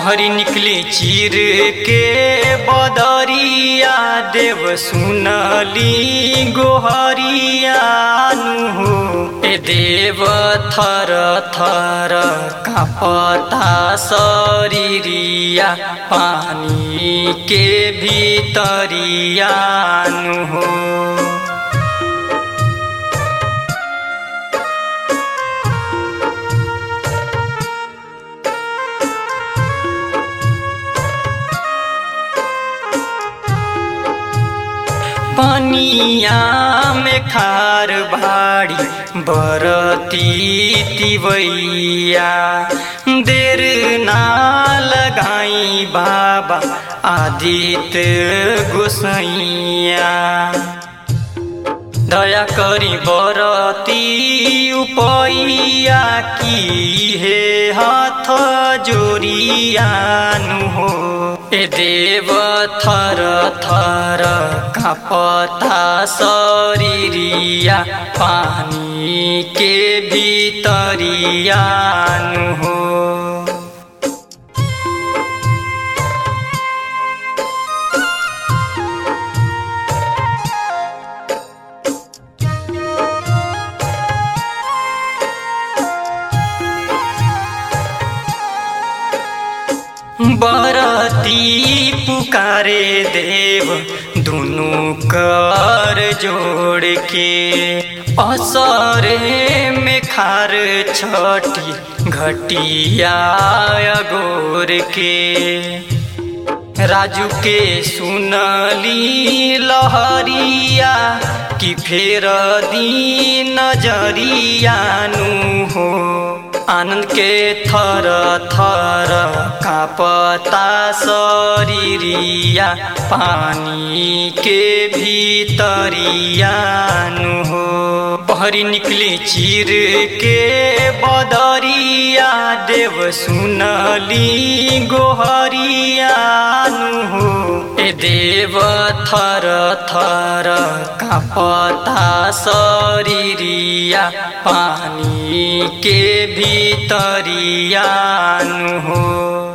बहरी निकली चीर के बदरिया देव सुनली गोहरिया नु ए देव थर थर कापता शरीरिया पानी के भीतरिया नु हो पनिया में खार भाड़ी बरती तिवैया देर ना लगाई बाबा आदित्य गोसैया दया करी बरती उपैया की हे हाथ जोरियानु हो ए देव थर थर कापता शरीरिया पानी के भीतरियानु हो बरती पुकारे देव दुनु कर जोड़ के असरे में खार छठी घटिया गोर के राजू के सुनली लहरिया कि फेर दी नजरियानु हो आनंद के थर थर कापता शरीरिया पानी के भीतरियानु हो बहरी निकली चीर के बदरिया देव सुनली गोहरियानु हो ए देव थर थर कापता शरीरिया पानी के भीतरियानु हो